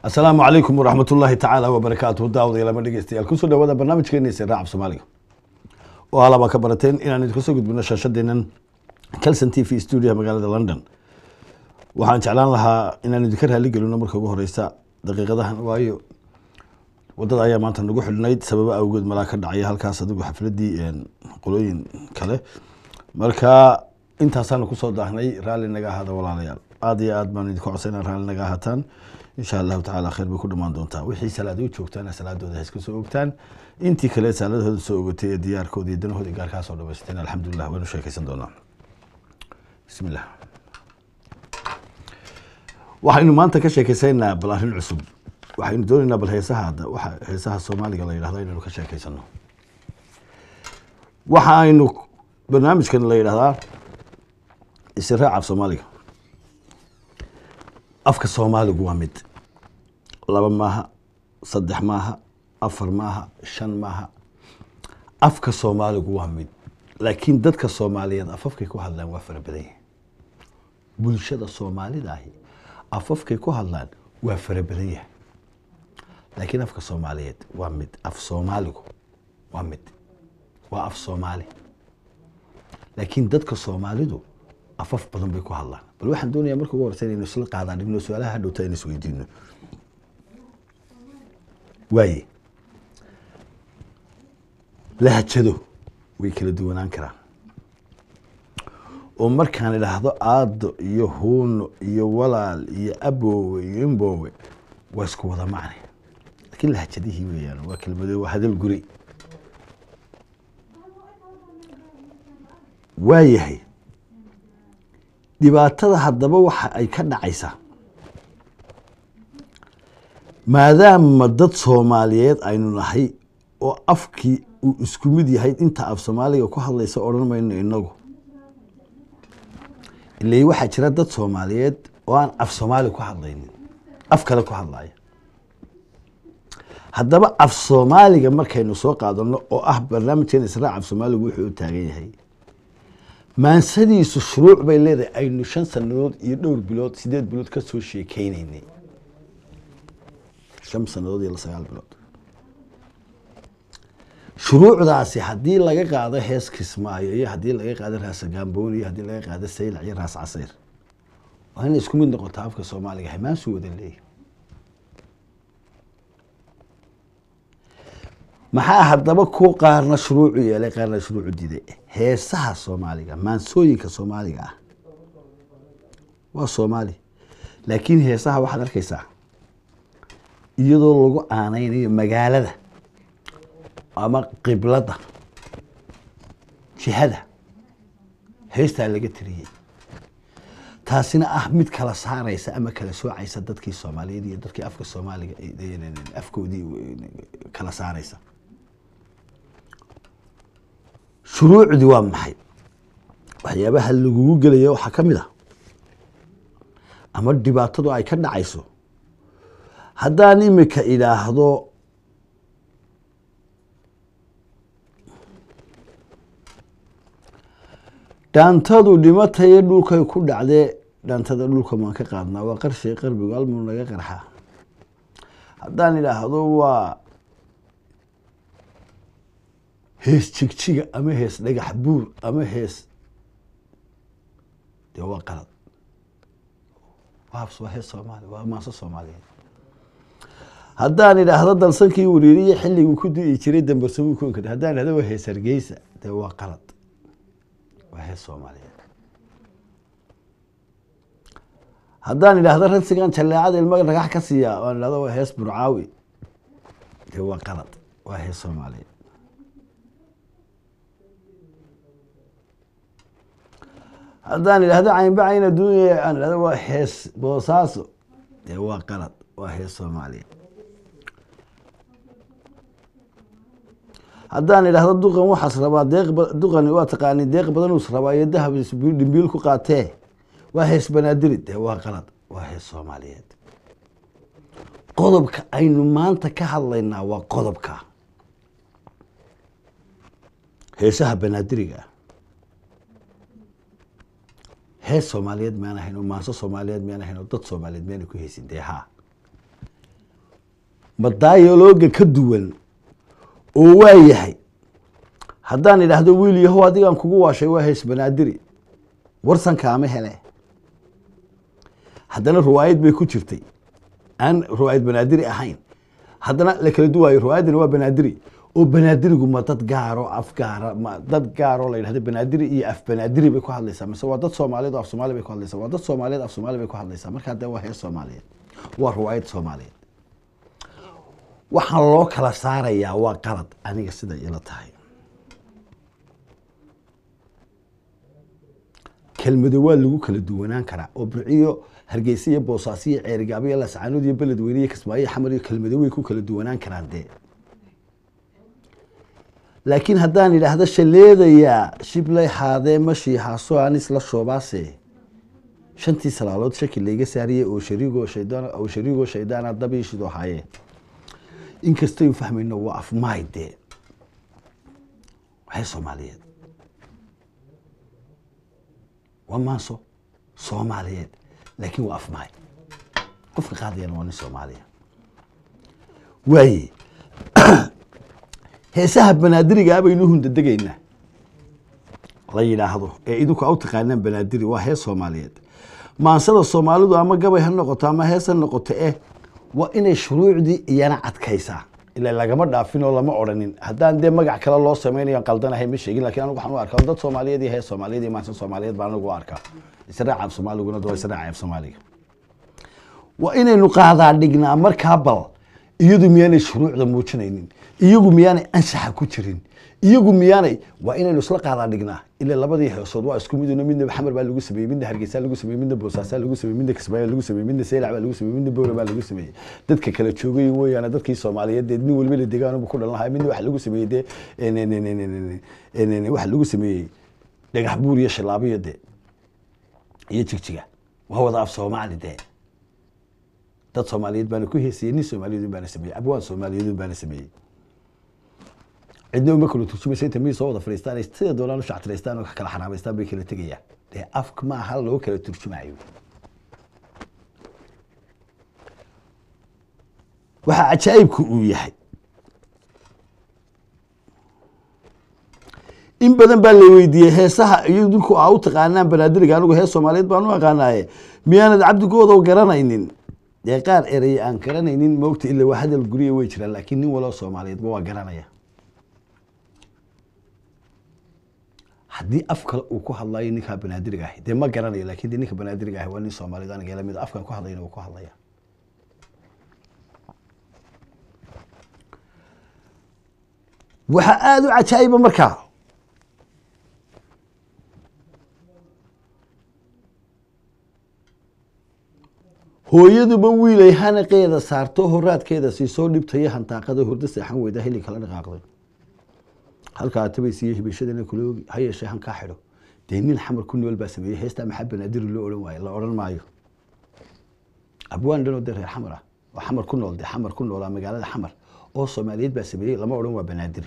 asalaamu calaykum waraxmat ullaahi tacaala wabarakaatuhu daawadayaal dhegeystayaal kusoo dhawaada barnaamijkeena siraaca soomaaliga oo halabaa ka barateen inaan idinka soo gudbino shaashadeenan calson t v studio magaalada london waxaan jeclaan lahaa inaan idinka raali gelino marka ugu horeysa daqiiqadahan waayo wadada ayaa maanta nagu xidhnayd sababo awgeed malaa ka dhacaya halkaas adigu xafladii qolooyin kale marka intaasaanu kusoo daahnay raalli naga ahaada walaalayaal aada iyo aad baan idinka codsayna raalli naga ahaataan insha allahu tacala khayr bay ku dhamaan doontaa wixii salaada u joogtaana salaadooda ha iska soo ogtaan intii kale salaadahooda soo ogatay ee diyaarkooda iyo danahooda gaarkaa soo dhamaysteen alxamdulilah waynu sheekaysan doonaa bismillah waxaynu maanta ka sheekaysaynaa bal arrin cusub waxaynu doonaynaa bal heesaha hadda waxa heesaha soomaaliga la yidhahdo inaynu ka sheekaysano waxa aynu barnaamijkan la yidhahdaa israac af soomaaliga afka soomaaligu waa mid laba maaha saddex maaha afar maaha shan maaha afka soomaaligu waa mid laakiin dadka soomaaliyeed afafkay ku hadlaan waa fara badan yahi bulshada soomaalida ahi afafkay ku hadlaan waa fara badan yahay laakiin afka soomaaliyeed waa mid af soomaaligu waa mid waa af soomaali laakiin dadka soomaalidu afaf badan bay ku hadlaan bal waxaan doonayaa marka ugu horeysa inaynu isla qaadaan dhigno su-aalaha hadhowta aynu isweydiino waaye lahjado way kala duwanaan karaan oo markaan idhaahdo aado iyo huuno iyo walaal iyo aboowe iyo imboowe waa isku wada macne laakiin lahjadihii weeyaan waa kelmado waa hadal guri waayahay dhibaatada haddaba waxa ay ka dhacaysaa maadaama dad soomaaliyeed aynu nahay oo afkii uu isku mid yahay inta af soomaaliga ku hadlaysa odhan mayno inagu ilay waxaa jira dad soomaaliyeed oo aan af soomaali ku hadlaynin af kale ku hadlaya haddaba af soomaaliga markaynu soo qaadano oo ah barnaamijkeena israac af soomaaligu wuxuu u taagan yahay maansadiisu shuruuc bay leedahay aynu shan sanadood iyo dhowr bilood sideed bilood ka soo sheekeyneynay shan sanadood iyo sagaal bilood shuruucdaasi haddii laga qaado hees kismaayo iyo haddii laga qaado raasagaambooni iyo haddii laga qaado saylac iyo raas casayr waa inay isku mid noqotaa afka soomaaliga hamaansu wada leeyahy maxaa haddaba ku qaarna shuruucu yeelay qaarna shuruucu diiday heesaha soomaaliga maansooyinka soomaaliga ah waa soomaali laakiin heesaha waxaad arkaysaa iyadoo lagu aaneynayo magaalada ama qiblada jihada heestaa laga tiriyey taasina ah mid kala saareysa ama kala soocaysa dadkii soomaaliyeed iyo dadkii afka soomaaliga afkoodii kala saareysa shuruucdii waa maxay waxyaabaha lagugu gelaya waxaa ka mid a ama dhibaatadu ay ka dhacayso haddaan imika idhaahdo dhaantadu dhimatayo dhulkay ku dhacdee dhaantada dhulka maan ka qaadnaa waa qarshay qarbigu almuu naga qarxaa haddaan idhaahdo waa hees jigjiga ama hees dhagax buur ama hees dee waa qalad waabs waa hees soomaali waa maaso soomaaliyeed haddaan idhaahdo dalsankii wariiriye xilliguu ku di'i jiray dambarsamuu ku inkadha haddaan idhahdo waa hees hargeysa dee waa qalad waa hees soomaaliyeed haddaan idhaahdo ransigan jaleecada ilmaga dhagax ka siiya aan idhahdo waa hees burcaawi dee waa qalad waa hees soomaaliyeed haddaan idhahdo caynba cayn adduunya aan idhahdo waa hees boosaaso dee waa qalad waa hees soomaaliya haddaan idhahdo duqan waxaas rabaa deeq duqani waa taqaani deeq badanus rabaa iyo dahab dhimbiil ku qaatee waa hees banaadiri dee waa qalad waa hees soomaaliyeed qodobka aynu maanta ka hadlaynaa waa qodobka heesaha banaadiriga ah hees soomaaliyeed miyaan ahayn oo maanso soomaaliyeed miyaan ahayn oo dad soomaaliyeed miyaan ku heysin dee haa ma dialoga ka duwan oo waa yahay haddaan idhaahdo wiil yahow adigaan kugu waashay waa hees banaadiri warsankaama hele haddana riwaayad bay ku jirtay aan riwaayad banaadiri ahayn haddana la kala duwaayo riwaayaddina waa banaadiri oo banaadirigu ma dad gaaro af gaara ma dad gaaroo la yidhahdo banaadiri iyo af banaadiri bay ku hadlaysaa mise waa dad soomaaliyeed oo af soomaali bay ku hadlaysaa waa dad soomaaliyeed af soomaali bay ku hadlaysaa markaa dee waa hees soomaaliyeed waa riwaayad soomaaliyeed waxaan loo kala saarayaa waa qalad aniga sida ila tahay kelmado waa lagu kala duwanaan karaa oo burciyo hargeysa iyo boosaaso iyo ceerigaabo iyo lascaanood iyo beledweyne iyo kismaayo iyo xamar iyo kelmado way ku kala duwanaan karaan dee laakiin haddaan idhaahdo shaleedayaa shiblay haadee mashii haaso aan isla shoobaase shantii salaalood shaki layga saariyey oo shariigoo shaydaan oo shariigoo shaydaana dabiishidoo haye inkastaynu fahmayno waa afmaay dee waxay soomaaliyeed waa maanso soomaaliyeed laakiin waa afmaay qofka qaadayana waa nin soomaaliya waaye heesaha banaadirigaa baynu hundadegaynaa la yidhaahdo ee idinku a u taqaanaan banaadiri waa hees soomaaliyeed maansada soomaalidu ama gabay ha noqoto ama hees ha noqoto eh waa inay shuruucdii iyana adkaysaa ila lagama dhaafin oo lama odhanin haddaan dee magac kale loo samaynayo qaldanahay ma sheegin lakin anigu waxaan u arkaa dad soomaaliyeed iyo hees soomaaliyeed iyo maansa soomaaliyeed baan anigu u arkaa israaca af soomaaliguna waa israaca af soomaaliga waa inaynu qaadaa dhignaa markaa bal iyadu miyaanay shuruucda muujinaynin iyagu miyaanay ansaxa ku jirin iyagu miyaanay waa inaynu isla qaadaa dhignaa ila labadii heesood waa isku miduna midna xamar baa lagu sameeyey midna hargeysa lagu sameeyey midna boosaasaa lagu sameeyey midna kismaayo lagu sameeyey midna seylac baa lagu sameeyey midna bowra baa lagu sameeyey dadka kala joogay weeyaane dadkii soomaaliyeed dee nin waliba la degaanbu ku dhalan lahaa midna waxa lagu sameeyey dee waxa lagu sameeyey dhagax buur iyo shilaabiyo dee iyo jigjiga waa wada af soomaali dee dad soomaaliyeed baana ku heesayey nin soomaaliyeed baana sameeyey abwaan soomaaliyeed baana sameeyey cidna uma kala turjumaysa inta mid soo wada fadhiistaan sida doonaan u shactiraystaan oo kala xaraamaystaan bay kala tegayaan dee afka ma aha loo kala turjumayo waxaa cajaa'ibku uu yahay in badan baa la weydiiyey heesaha iyo dinku aa u taqaanaan banaadiriga anigu hees soomaaliyeed baan u aqaanaaye miyaanad cabdigoodo garanaynin dee qaar erey aan garanaynin moogta ila waa hadal guriya way jiraan laakiin nin waloo soomaaliyeedba waa garanaya haddii af kale uu ku hadlayo ninkaa banaadiriga ahi dee ma garanayo lakin de ninka banaadiriga ahi waa nin soomaaliyed aniga lamid afkan ku hadlayna uu ku hadlaya waxaa aada u cajaa'iba markaa hooyaduba wiilay hanaqeeda saarto horaadkeeda siisoo dhibtayo hantaaqada hurdo seexan weyda hili kala dhaqaaqday halkaa tabaysiiyo hibashadana kuloogi ha yeeshee hankaa xidho dee nin xamar ku nool baa sameeyey heestaa maxaa banaadiri loo odhan waayo la odhan maayo abwaan dhanoo dee reer xamar ah oo xamar ku nool dee xamar ku noolaa magaalada xamar oo soomaaliyeed baa sameeyey lama odhan waa banaadiri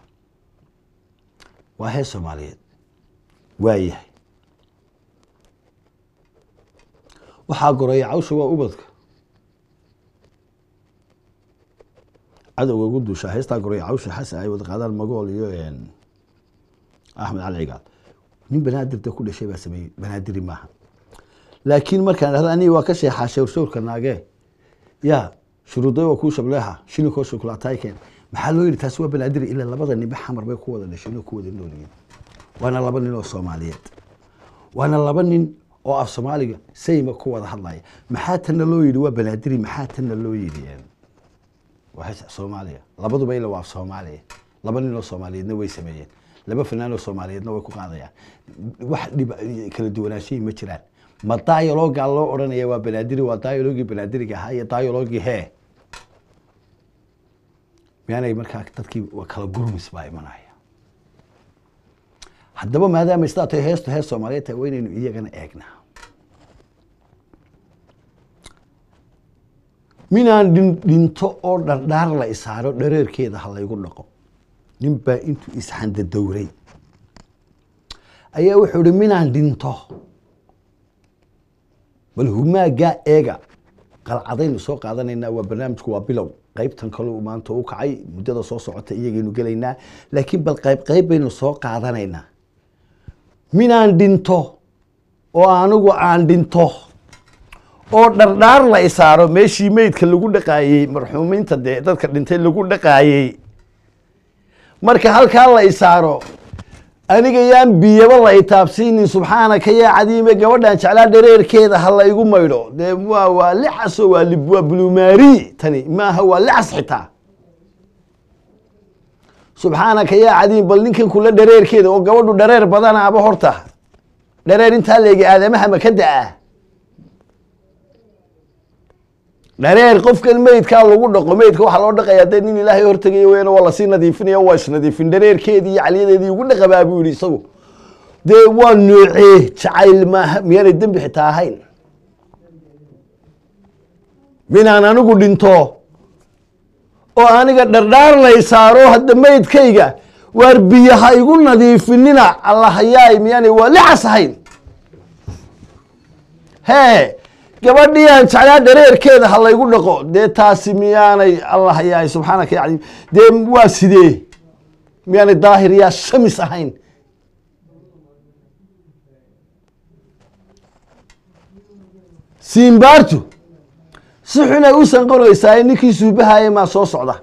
waa hees soomaaliyeed waa yahay waxaa goreeya cawsha waa ubadka cadowga ugu duushaa heestaa goreeya cawsha xasan ay wada qaadaan magool iyo axmed cali cigaal nin banaadirda ku dhashay baa sameeyey banaadiri maaha laakiin markaan dhahda aniga waa ka sheexaa shawrshawrka naagee ya shuruuday waa kuu shableeha shilinkoo shukulaataykeen maxaa loo yidhi taasi waa banaadiri ilaa labada ninba xamar bay ku wada dhasheen oo ku wada noolyihiin waana laba nin oo soomaaliyeed waana laba nin oo af soomaaliga sayma ku wada hadlaya maxaa tanna loo yidhi waa banaadiri maxaa tanna loo yidhi waa hees soomaaliya labaduba ila waa af soomaaliya laba nin oo soomaaliyeedna way sameeyeen laba fanaan oo soomaaliyeedna way ku qaadayaan wax dhib kala duwanaanshayi ma jiraan ma dialogaa loo odhanaya waa banaadiri waa dialogii banaadiriga ahaa iyo dialogii hee miyaanay markaa dadkii waa kala gurmis baa imanaya haddaba maadaama sidaa tahay heestu hees soomaaliyeed tahay waa inaynu iyagana eegnaa minaan dhin dhinto oo dhardhaar la isaaro dhareerkeeda ha laygu dhaqo nin baa intuu isxandadowray ayaa wuxuu ihi minaan dhinto bal humaagaa eega qalcadaynu soo qaadanaynaa waa barnaamijku waa bilow qaybtan kale uu maanta u kacay muddada soo socota iyagaynu gelaynaa laakiin bal qayb qayb baynu soo qaadanaynaa minaan dhinto oo anigu aan dhinto oo dhardhaar la isaaro meeshii meydka lagu dhaqaayey marxuumiinta dee dadka dhintay lagu dhaqaayey marka halkaa la isaaro aniga yaan biyaba la itaabsiinin subxaanaka yaa cadiime gabadhan jeclaa dhareerkeeda ha la igu maydho dee waa waa licaso waa lib waa bulumaari tani maaha waa licas xitaa subxaanaka yaa cadiim bal ninkan kula dhareerkeeda oo gabadhu dhareer badanaaba horta dhareer intaa leegi aadamaha ma ka da-a dhareer qofkan meydkaa lagu dhaqo meydka waxaa loo dhaqayaa dee nin ilaahay hortegaya weyana waa lasii nadiifinaya waa isnadiifin dhareerkeedii iyo caliyadeedii ugu dhaqabaa buu yihi isagu dee waa noocee jacayl maaha miyaanay dembi xitaa ahayn minaan anigu dhinto oo aniga dhardhaar lay saaro hadda meydkayga waar biyaha igu nadiifinina allahayaay miyaanay waa licas ahayn hee gabadhii aan jeclaa dhareerkeeda ha laygu dhaqo dee taasi miyaanay allah yahay subxaanaka ya cadiim dee waa sidee miyaanay daahir yaa shamis ahayn siimbaartu si xunay u sanqoraysaa ninkii suubahaya maa soo socda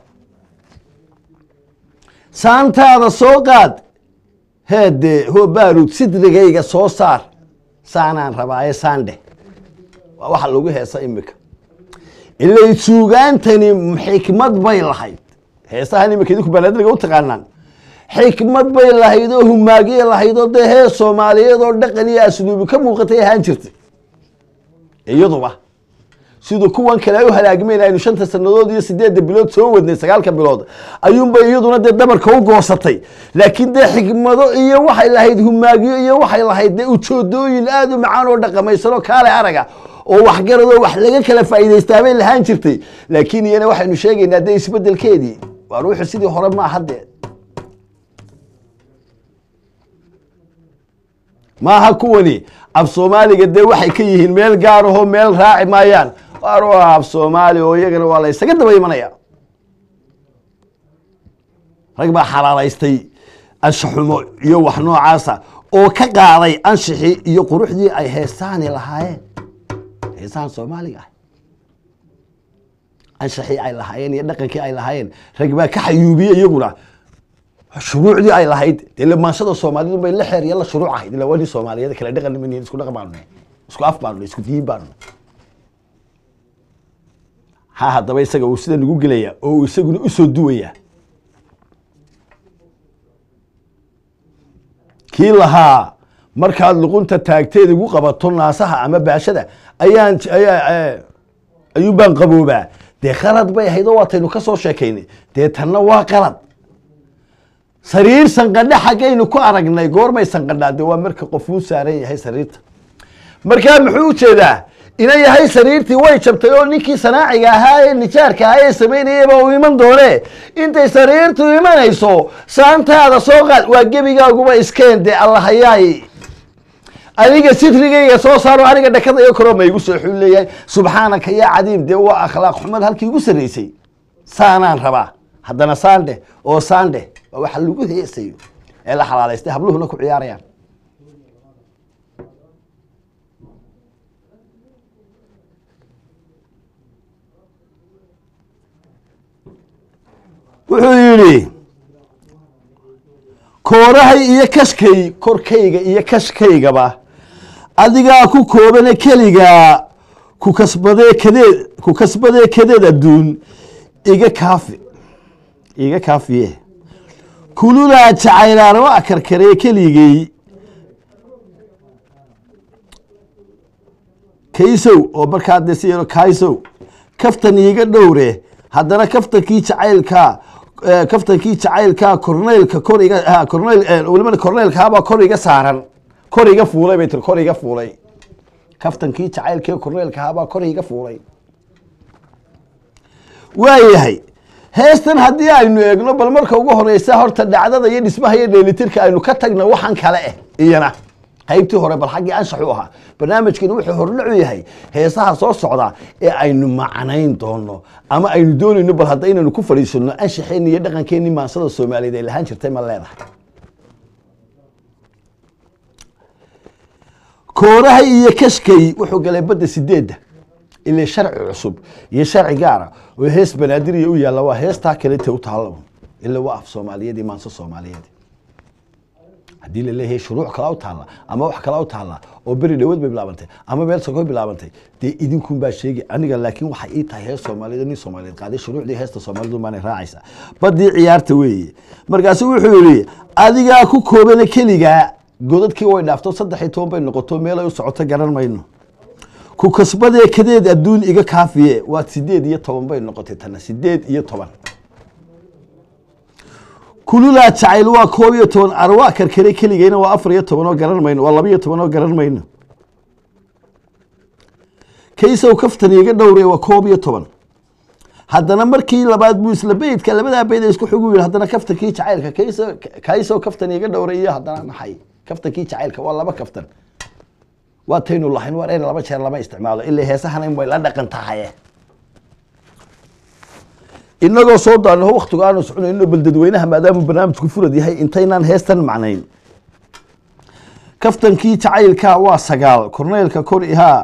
saantaada soo qaad heedee hobaarud sidrigayga soo saar saanaan rabaaye saandhe waa waxa lagu heesa imika ilay suugaantani xikmad bay lahayd heesahan imika idinku banaadiriga u taqaanaan xikmad bay lahayd oo humaagiye lahayd oo dee hees soomaaliyeed oo dhaqan iyo asluubi ka muuqatay ahaan jirtay iyaduba siduu kuwan kale ay u halaagmeen aynu shanta sanadood iyo sideedda bilood soo wadnay sagaalka bilood ayuunbay iyaduna dee dabarka u goosatay laakiin dee xikmado iyo waxay lahayd humaagiyo iyo waxay lahayd dee ujoodooyin aada u macaan oo dhaqamaysanoo kaale araga oo waxgaradoo wax laga kala faa'iidaystaa bay lahaan jirtay laakiin iyana waxaynu sheegaynaa dee isbedelkeedii waa ruuxu sidii hore maaha dee maaha kuwani af soomaaliga dee waxay ka yihiin meel gaar ahoo meel raaci maayaan waar waa af soomaali oo iyagana waa la ysaga daba imanaya rag baa xalaalaystay anshaxumo iyo wax noocaasa oo ka qaaday anshixii iyo quruxdii ay heesaani lahaayeen heesahan soomaaliga ah anshaxii ay lahaayeen iyo dhaqankii ay lahaayeen rag baa ka xayuubiyey iyaguna shuruucdii ay lahayd dee lamaanshada soomaalidu bay la xeer iyo la shuruuc ahayd ila waa nin soomaaliyada kale dhaqan niman isku dhaqan baanu nahay isku af baanu nahay isku diin baanu nahay ha haddaba isaga uu sida nagu gelaya oo uu isaguna usoo duwaya kii lahaa markaad luqunta taagteed igu qabato naasaha ama baashada ayaan ayaa ayuun baan qaboobaa dee khalad bay ahayd oo waataynu ka soo sheekaynay dee tanna waa qalad sariir sanqadhe xaggaynu ku aragnay goormay sanqadhaa de waa marka qofuu saaran yahay sariirta markaa muxuu ujeedaa ina yahay sariirtii way jabtay oo ninkii sanaaciga ahaa ee nijaarka ahaa ee samaynayaba uu iman doone intay sariirtu imanayso saantaada soo qaad waa gebigaaguba iskeen dee allahayaay adiga sitrigayga soo saaro aniga dhakadayo karo ma igu soo xul leeyahay subxaanaka yaa cadiim dee waa akhlaaq xumad halkii igu sarraysay saanaan rabaa haddana saandhe oo saandhe waa waxa lagu heesayo ee la xalaalaystay habluhuna ku ciyaarayaan wuxuu yidhi koorahay iyo kashkay korkayga iyo kashkaygaba adigaa ku koobane keligaa ku kasbadee kadeed ku kasbadee kadeed adduun iga kaafi iga kaafiye kuludaa jacaylaana waa karkaree keligay kaysow oo markaa dee si yaro kaysow kaftan iiga dhowre haddana kaftankii jacaylkaa kaftankii jacaylkaa korneylka kor iga korneyl welibana korneylkaabaa kor iga saaran kor iga fuulay bay tiri kor iga fuulay kaftankii jacaylkii korneylkahabaa kor iga fuulay waayahay heestan haddii aynu eegno bal marka ugu horeysa horta dhacdada iyo dhismaha iyo dheelitirka aynu ka tagno waxaan kale eh iyana qaybtii hore bal xaggii anshax u ahaa barnaamijkani wuxuu hordhacu yahay heesaha soo socda ee aynu macnayn doono ama aynu doonayno bal hadda inaynu ku fadhiisano anshaxeenni iyo dhaqankeenni maansada soomaaliyeed ay lahaan jirtay ma leedahay kooraha iyo kashkay wuxuu galay badda sideedda ilaa sharci cusub iyo sharci gaara oo hees banaadiriya u yaalla waa heestaa kalete u taalla ila waa af soomaaliyeed iyo maanso soomaaliyeed haddii la leeyahay shuruuc kala u taalla ama wax kala u taalla oo beri dhawood bay bilaabantay ama meel soko bilaabantay dee idinkun baa sheegi aniga laakiin waxay ii tahay hees soomaaliyeed oo nin soomaaliyeed qaaday shuruucdii heesta soomaalidu baanay raacaysaa badii ciyaarta weeye markaasu wuxuu yidhi adigaa ku koobana keligaa godadkii way dhaafto saddex iyo toban bay noqoto meel ay u socoto garan mayno ku kasbadee kadeed adduun iga kaafiye waa sideed iyo toban bay noqotay tana sideed iyo toban kululaa jacayl waa koob iyo toban arwaa karkare keligayna waa afar iyo toban oo garan mayno waa laba iyo toban oo garan mayno kaysow kaftan iga dhowre waa koob iyo toban haddana markii labaad buu isla beydka labadaa beyd isku xigu yidhi haddana kaftankii jacaylka kayso kaysow kaftan iga dhowre iyo haddana maxay kaftankii jacaylka waa laba kaftan waa taynu lahayn waa in laba jeer lama isticmaalo ilaa heesahana in way la dhaqan tahaye inagoo soo daanaho waktigu aanu soconayno bal dadweynaha maadaama barnaamijku furad yahay intaynaan heestan macnayn kaftankii jacaylka waa sagaal korneylka kor ihaa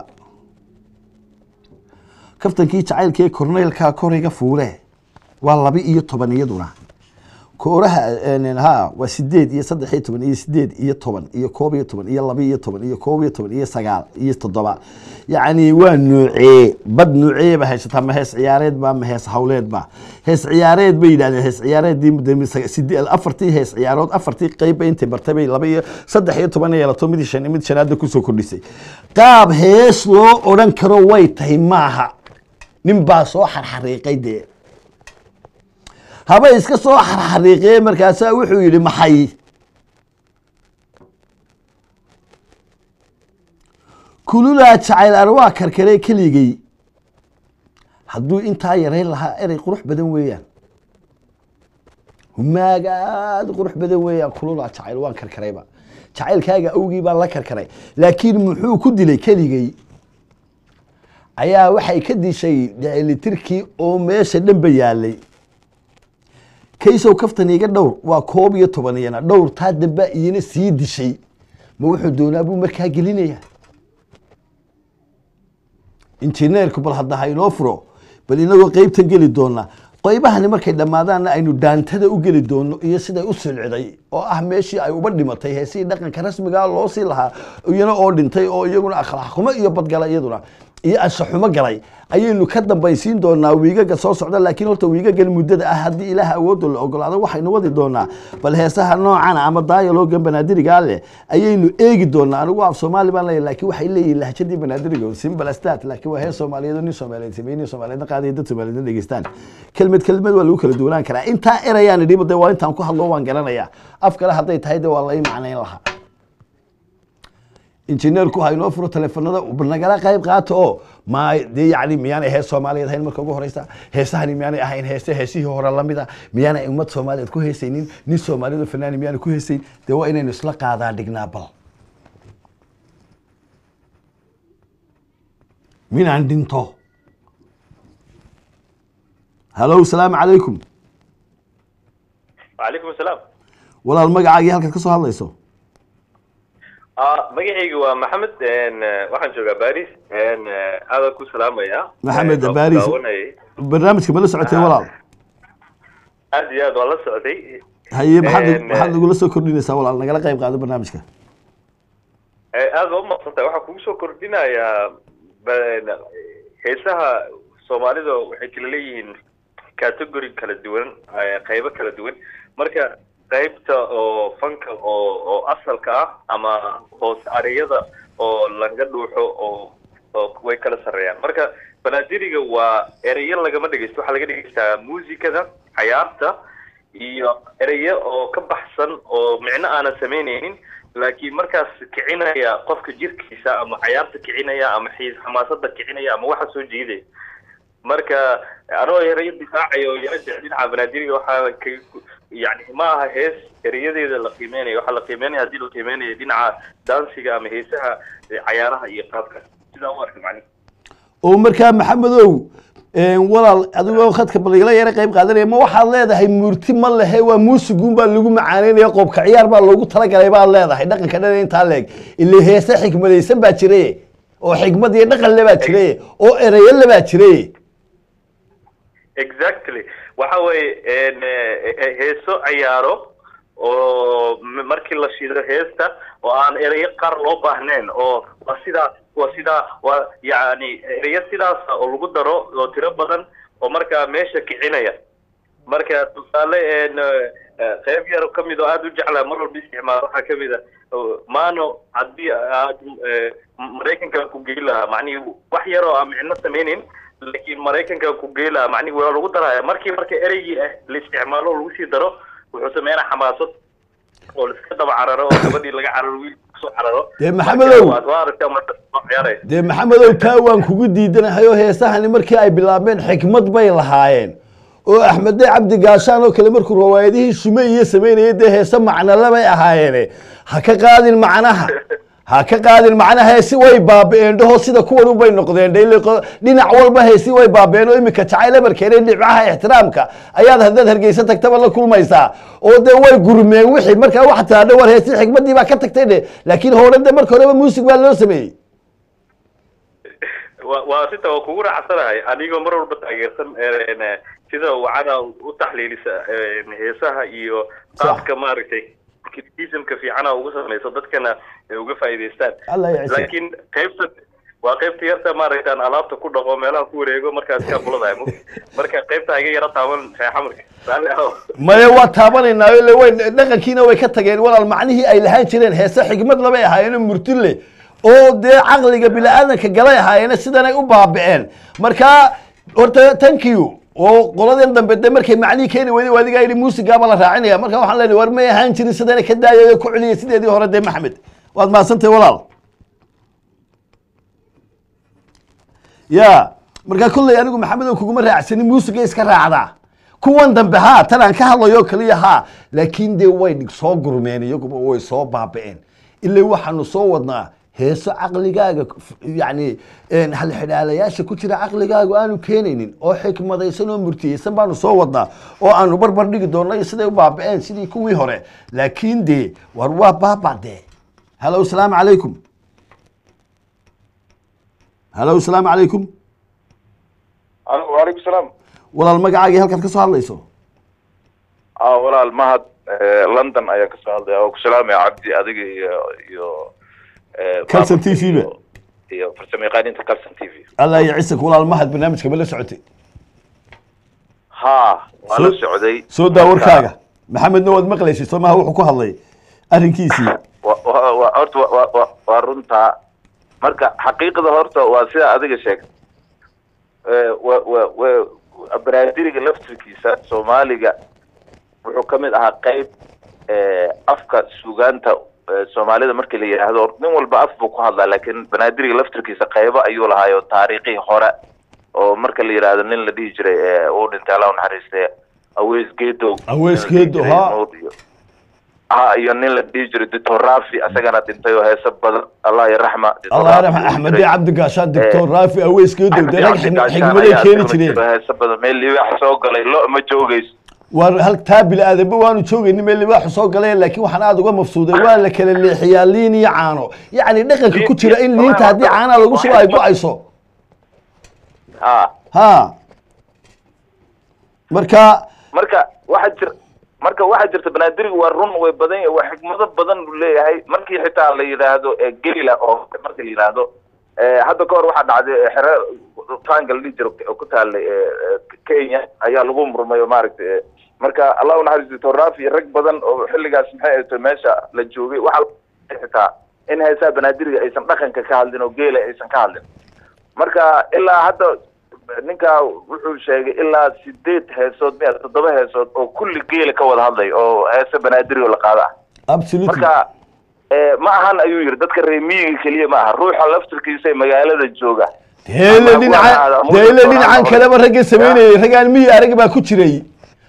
kaftankii jacaylkee korneylka koriga fuule waa laba iyo toban iyaduna kooraha ha waa sideed iyo saddex iyo toban iyo sideed iyo toban iyo koob iyo toban iyo laba iyo toban iyo koob iyo toban iyo sagaal iyo toddoba yacni waa nuucee bad nuucee ba haysataa ma hees ciyaareed ba ma hees hawleed ba hees ciyaareed bay yidhahdeen hees ciyaareedii afartii hees ciyaarood afartii qeyb bay intay bartay bay laba iyo saddex iyo toban yeelato mid shan mid shanaada kusoo kordhisay qaab hees loo odhan karo way tahay maaha nin baa soo xarxariiqay dee haba iska soo xarxariiqee markaasaa wuxuu yidhi maxay kululaa jacayl arwaa karkaree keligay hadduu intaa yarayn lahaa erey qurux badan weeyaan humaaga aada qurux badan weeyaan kululaa jacayl waan karkarayba jacaylkaaga awgii baan la karkaray laakiin muxuu ku dilay keligay ayaa waxay ka dishay dicilitirkii oo meesha dhanba yaalay kaysow kaftan iga dhowr waa koob iyo toban iyana dhowr taa dambaa iyana sii dishay ma wuxuu doonaa buu markaa gelinayaa injineerku bal hadda ha inoo furo bal inagoo qeybtan geli doona qaybahani markay dhammaadaanna aynu daantada u geli doono iyo siday u silciday oo ah meeshii ay uba dhimatay heesihii dhaqanka rasmigaa loo sii lahaa iyana oo dhintay oo iyaguna akhlaaq xumo iyo badgala iyaduna iyo anshaxumo galay ayaynu ka dambaysiin doonaa wiigaga soo socda laakiin horta wiigagan muddada ah haddii ilaah awoodda la ogolaado waxaynu wadi doonaa bal heesaha noocana ama daayaloogan banaadirigaa leh ayaynu eegi doonaa anigu af soomaali baan leeyahay laakiin waxay leeyihin lahjadii banaadiriga simbal astat laakiin waa hees soomaaliyeed oo nin soomaaliyeed sameeyey nin soomaaliyeedna qaadaya dad soomaaliyeedna dhegeystaan kelmed kelmed waa lagu kala duwanaan karaa intaa erayaan idhiba dee waa intaan ku hadlo waan garanayaa af kale hadday tahay dee waa la ii macnayn lahaa injineerku ha inoo furo telefonada nagala qayb qaato oo ma dee yani miyaanay hees soomaaliyeed ahayn marka ugu horeysa heesahani miyaanay ahayn heese heesihii hore lamida miyaanay ummad soomaaliyeed ku heesaynin nin soomaaliyeed oo fanaani miyaanay ku heesayn dee waa inaynu isla qaadaa dhignaa bal minaan dhinto hallo salaamu calaykum wacalaykum asalaam walaal magacaagii halkaad ka soo hadlayso magacayga waa maxamed waxaan joogaa baris aadaan ku salaamaya maxamed Waan ku baris daawanayay. barnaamijka ma la socotay walaal aad iyo aad waan la socday haye maxaad En, maxaad nagula soo kordhinaysaa walaal nagala qayb qaado barnaamijka Eh, aad baa umaqsantahay waxaa kugu soo kordhinayaa ba- heesaha soomaalida waxay kala leeyihiin category kala duwan eh, qaybo kala duwan marka qaybta oo fanka oo oo asalka ah ama hoos areyada oo laga dhuuxo oo oo way kala sarreeyaan marka banaadiriga waa ereyo lagama dhegeysto waxaa laga dhegeystaa muusikada cayaarta iyo ereyo oo ka baxsan oo micno aanan samaynaynin laakiin markaas kicinaya qofka jirkiisa ama cayaarta kicinaya ama xiis xamaasada kicinaya ama waxa soo jiidaya marka anoo erayo difaacayo yara jecel dhinaca banaadiriga waxaa ka yani ma aha hees erayadeeda la qiimeynayo waxaa la qiimeynaya haddii la qiimeynayo dhinaca dansiga ama heesaha eh, cayaaraha iyo qaabka sidaa u arka macni oo markaa maxamedow een, walaal adigoo khadka baligala yara qayb qaadanaya ma waxaad leedahay murti ma lehe waa muusiguun baa lagu macaanaynaya qoobka ciyaar baa loogu talagalay baad leedahay dhaqanka dhan intaa leeg ile heese xikmadaysan baa jiraye oo xikmad iyo dhaqan le baa jiraye oo ereyo le baa jiraye exactly waxa weeye een, eh, eh, heeso ciyaaro oo m- markii la shido heesta oo aan ereyo qaar loo baahnayn oo waa sidaa waa sidaa waa yani ereyo sidaasa oo lagu daro oo tiro badan oo markaa meesha kicinaya marka tusaale een, eh, qayb yar ka mid oo aada u jeclaa mar walba isticmaal waxaa ka mid a oo maano haddii aad eh, maraykanka ku geyi lahaa macnihi wax yar oo aan micno sameynin laakiin maraykanka ku geyi lahaa macnihi waa lagu daraya markii marka ereygii ah la isticmaalo oo lagu sii daro wuxuu sameynaa xamaasad oo laiska daba cararo oo gabadhii laga cararo wiilka kusoo cararo Dee Maxamedow. Marka waad- waa aragtaa marka soo ciyaaraya dee maxamedow taa waan kugu diidanahay oo heesahani markii ay bilaabeen xikmad bay lahaayeen oo axmede cabdi gaashaan oo kale markuu rawaayadihii shume iyo samaynayay dee heese macnole bay ahaayeene ha ka qaadin macnaha ha ka qaadin macnaha heesi way baabi'een dhaho sida kuwan ubay noqdeen dhe ile qo- dhinac walba heesi way baabi'een oo iminka jacayl ebarkeena dhibcaha ixtiraamka ayaad haddaad hargeysa tagtaba la kulmaysaa oo dee way gurmeen wixii markaa wax taadhe war heesi xikmadii baa ka tagtay dhe laakiin hore de marka horeba muusig baa loo sameeyey waa waa sita waa kugu raacsanahay anigoo mar walba taageersan een, eh, sida wacana u taxliilisa een, heesaha iyo qaabka maaragtay criticismka fiicana ugu samayso dadkana ay uga faa'iidaystaan Allah ya ciise. laakiin qaybta waa qaybta yarta maaragta aan alaabta ku dhaqo meelaha ku wareego markaas kaa buladahay marka qaybta iga yara taaban xamarka raalli ahow maya waa taabanaynaa ile way dhaqankiina way ka tageen walaal macnihii ay lahaan jireen heese xigmad labay ahaayeen murti leh oo dee caqliga bini-aadanka galay ahaayeen sidanay u baabi'een markaa horta thank you oo qoladeen dambe de markay macnihii keeni weyday waa adigaa yidhi muusigaaba la raacinaya marka waxaan leenahay war may ahaan jirin sidana ka daayay ku celiyay sideedii hore dee maxamed waad mahadsantahay walaal ya markaa kolley anigu maxamed oo kuguma raacsanin muusiga iska raacdaa kuwan dambe haa tan aan ka hadlayo keliya haa laakiin dee way dhig- soo gurmeen iyaguba way soo baaba'een ilaa waxaanu soo wadnaa heeso caqligaaga f- yacni een, halxidhaalayaasha ku jira caqligaagu aanu keenaynin oo xikmadaysan oo murtiyeysan baanu soo wadnaa oo aanu barbar dhigi doonno iyo siday u baaba'een sidii kuwii hore laakiin dee war waa baaba dee halo asalaamu calaykum halo asalaamu calaykum waalaikum salaam walaal magacaagii halkaad ka soo hadlayso ah walaal mahad eh, london ayaan kasoo hadlaya oo ku salaamaya cabdi adiga iyo iyo eh, Calson maamulka TV ba. iyo- iyo farsamayaqaaniinta calson t v allah iyo ciisak walaal mahad barnaamijka ma la socotay ha waa Soo- la socday soo daa Marka, warkaaga maxamedna waad maqlaysay soo maha wuxuu ku hadlay arrinkiisii wa- wa- wa- horta wa- wa- wa- waa runtaa marka xaqiiqda horta waa sida adiga sheegtay Eh, wa- wa- wa- baraadiriga laftirkiisa soomaaliga wuxuu ka mid ahaa qeyb eh, afka sugaanta eh, soomaalida markii la yidhaahdo nin walba af buu ku hadlaa laakiin banaadiriga laftirkiisa qeybo ayuu lahaayo taariikhii hore oo marka la yidhaahdo nin la dhihi jiray eh, uu dhintay allah u naxariiste aweys geedow Aweys nin la dhihi Geedow, jiray ha. Nuur iyo- ha iyo nin la dhihi jiray doctor rafi asagana dhintay oo heeso badan allah yaraxma Dictor allah Rafi yarxam uu axmede jiray. cabdi gaashaan doctor raafi aweyskeedow dee rag xig- Gaashaan xigmaday ayaa keeni isaguna jireen jiro heeso badan meel libaax soo galay lo ma joogayso waar hal taa bili-aadanba waanu joogayni meel libaaxu soo galay laakiin waxaan aada uga mafsuuday waa la kala leexiyaa liin iyo caano yacni dhaqanka ku jira in liinta haddii caanaha lagu shubo ay go-ayso ha ha marka marka waxaa jir marka waxaa jirta banaadirigu waa run way badan yahay waa xikmado badan buu leeyahay markii xitaa la yidhaahdo eh, gelila oo marka la yidhaahdo eh, hadda ka hor waxaa dhacday eh, xere taanga la dhihi jiro oo ku taalay eh, eh, kenya ayaa lagu murmay oo maaragtay eh, marka allah unaxariis doctor rafi iyo rag badan oo xilligaas maxay ahayto meesha la joogay waxaa la- xitaa in heesaha banaadiriga aysan dhaqanka ka hadlin oo geela aysan ka hadlin marka ilaa hadda ninkaa wuxuu sheegay ilaa sideed heesood miya toddoba heesood oo kulli geela ka wada hadlay oo heese banaadir oo la qaada ah absolutely marka eh, ma ahan ayuu yidhi dadka reer miyiga keliya ma aha ruuxa laftirkiisa ee magaalada jooga deele Ama dhinaca kuwa- deele ama dhinacan kuwa- kaleba ragga samaynayay raggaan miyi arag baa ku jiray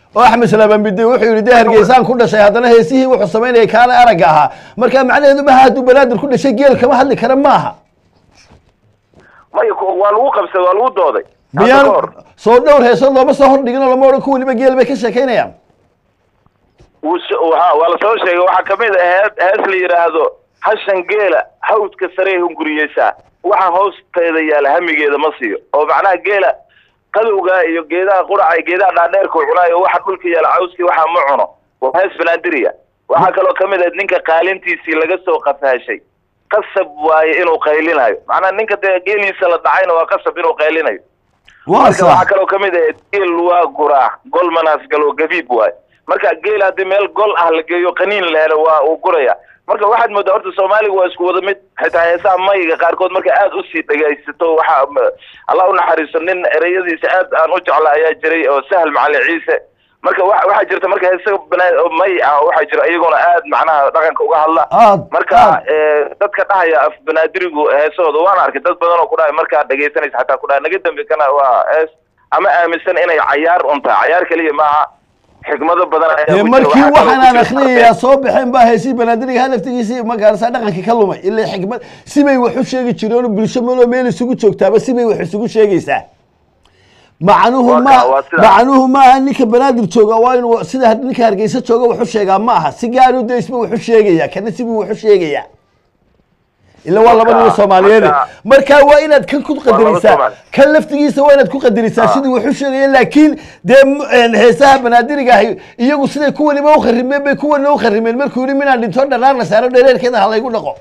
oo axmed salaaman bide wuxuu yidhi dee hargeysaan ku dhashay haddana heesihii wuxuu samaynayay kaale aragga ahaa marka macnaheedu maha hadduu banaadir ku dhashay geel kama hadli kara maaha maya ku- waa lagu qabsaday waa lagu dooday Hadda miyaan ka hor. soo dhowr heesood looma soo hordhigin oo lama odhan ku weliba geel bay ka sheekaynayaan wuu s- waxa- waa la soo sheegay waxaa kamid ah hees hees la yidhaahdo hashan geela hawdka saree hunguriyeysaa waxa hoosteeda yaala hamigeeda ma siiyo oo macnaha geela qadowga iyo geedaha quraca iyo geedaha dhaadheerka uu cunaayo waxa dhulka yaala cawskii waxaa ma cuno waa hees banaadiriya waxaa kaloo kamid ah ninka qaalintiisii laga soo qafaashay qasab waaye inuu qaylinayo macnaha ninka dee geeliisa la dhacayna waa qasab inuu qaylinayo waa marka waxaa sax kaloo kamid ah geel waa guraa gol manaas galo gabiib waaye marka geel haddii meel gol ah la geeyo qaniin la helo waa uu guraya marka waxaad moodaa horta soomaaliga waa isku wada mid xitaa heesaha mayiga qaarkood marka aad usii dhegaysato waxaa m- allah unaxariiso nin ereyadiisa aad aan u jecla ayaa jiray oo sahal macali ciise marka wa waxaa jirta marka heesa bana- oo may ah waxaa jira iyaguna aad macnaha dhaqanka uga hadla aad marka aad eh, dadka dhahaya af banaadirigu heesahooda waan arkay dad badan oo ku dhahay markaad dhegaysanaysa xataa ku dhahay naga dambe kana waa hees ama aaminsan inay cayaar un tahay cayaar keliya maaha xikmado badan ayaa dee ku jira. markii Waxaa kaloo waxaan ku aan jira akhriyayaa soo baxeen baa heesii banaadiriga ha laftigiisii magaarasa dhaqankii ka lumay ilaa xikmad sibay wax u sheegi jireen bulsho maloo meel isugu joogtaaba sibay wax isugu sheegaysaa macnuhu Waa ma kaa, waa sidaa. macnuhu maaha ninka banaadir jooga waa inuu sida ninka hargeysa jooga wax u sheegaa ma aha si gaaru de isba wax u sheegaya kana sibuu wax u sheegaya ila waa laba nin oo Marka- soomaaliyeed marka- marka waa inaad kan ku laba qadarisaa Soomaali. kan laftigiisa waa inaad ku qadarisaa Ah. sidii wax u sheegaya laakiin dee m- een, heesaha banaadiriga ahi iyagu siday kuwaniba u kharimeen bay kuwana u kharimeen markuu yidhi minaan dhinto dharaar la saaro dhereerkeeda ha laygu dhaqo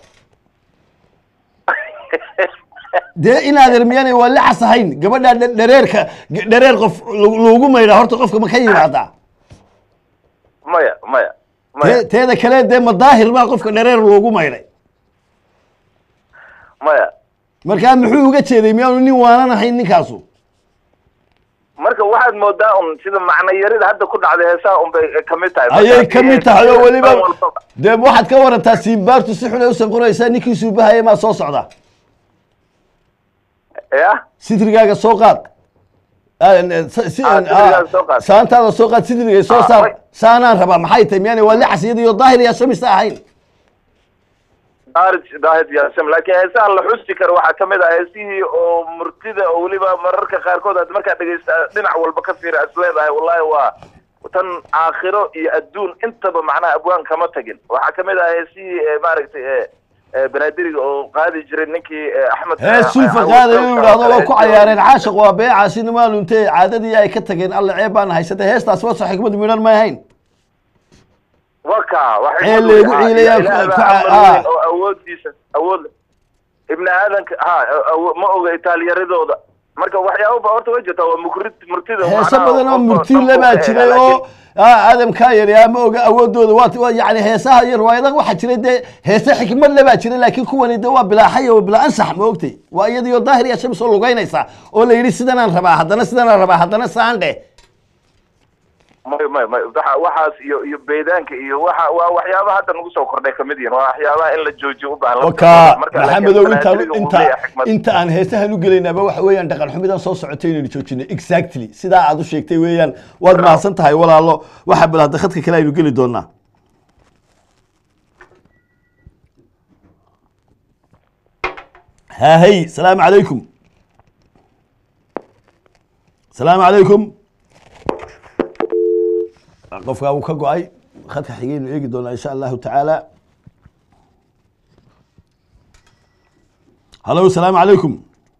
dee inaadeer miyaanay waa lacas ahayn gabadhaa dhe- dhareerka g- dhareer qof lagu- lagu maydhaa horta qofka ma ka yimaadaa maya maya maya Tee- teeda kale dee madaahir baa qofka dhareer loogu maydhay maya markaa muxuu uga jeeday miyaanu nin waanan ahayn ninkaasu marka waxaad moodaa un sida macno yarida hadda ku dhacday heesaha un bay kamid tahay ayay Marka- ka mid tahay oo weliba Dhan walbaba. dee waxaad ka warantaa siinbaartu si xun ay u sanquraysaa ninkii suubahaya maa soo socda ya sidrigaaga soo qaad Ah, n- si- si- Ah, ah, sidrigaaga soo qaad. saantaada soo qaad sidrigay soo Ah, saar way. saanaan rabaa maxay tahay miyaanay waa lacas iyadiyo daahir iyo shamisa ahayn daahid daahid yaasam laakiin heesaha la xusi karo waxaa kamid ah heesihii oo murtida oo weliba mararka qaarkood aad markaad dhegeysta dhinac walba ka fiira is leedahay wallahi waa tan aakhiro iyo adduun intaba macnaha abwaan kama tagin waxaa kamid ah heesihii eh, maaragtay eh, eh, banaadiriga oo qaadi jiray ninkii eh, axmed hees sulfa qaada inuu yidhaahdo waa ku cayaareen caashiq waa beecaasina maa luntee caadadii ay ka tageen alle ceeb baan haysatay heestaas waa soo xikmad midhan may ahayn waka Ee, leegu ciilayaan ku- ku- ah. oo awoodiisa awood leh. ibni aadanka ha awo- ma oga itaalyaridooda marka waxyaaba ba horta way jirtaa waa mukrid murtida heeso macnaha badan oo qofka murtiile dhanku baa ka jiray eega, oo laakiin- ah, aadamkaa yari ama oga awoodooda waa waa yani heesaha iyo riwaayadaha waxaa jiray dee heese xikmad le baa jiray laakiin kuwani de waa bilaa xaya waa bilaa ansax ma ogtay waa iyadiyo daahir iyo shams oo lugaynaysa oo la yidhi sidanaan rabaa haddana sidanaan rabaa haddana saan dheh may may may waxa- waxaas iyo iyo beedaanka iyo waxa waa waxyaabaha hadda nagu soo kordhay kamid yihiin waa waxyaabaha in la joojiyo u baahan waka Marka laakiin maxamedow intaan banaadiriga uu inta leeyahay xikmad. inta aan heesahan u gelaynaaba waxa weeyaan dhaqan xumidan soo socotay inaynu joojinay exactly sidaa aad u sheegtay weeyaan waad mahadsan tahay walaalo waxa bal hadda khadka kale aynu geli doonaa haahey salaamu calaykum salaamu calaykum qofkaa wuu ka go-ay khadka xigaynu eegi doonaa insha allahu tacaala halo salaamu calaykum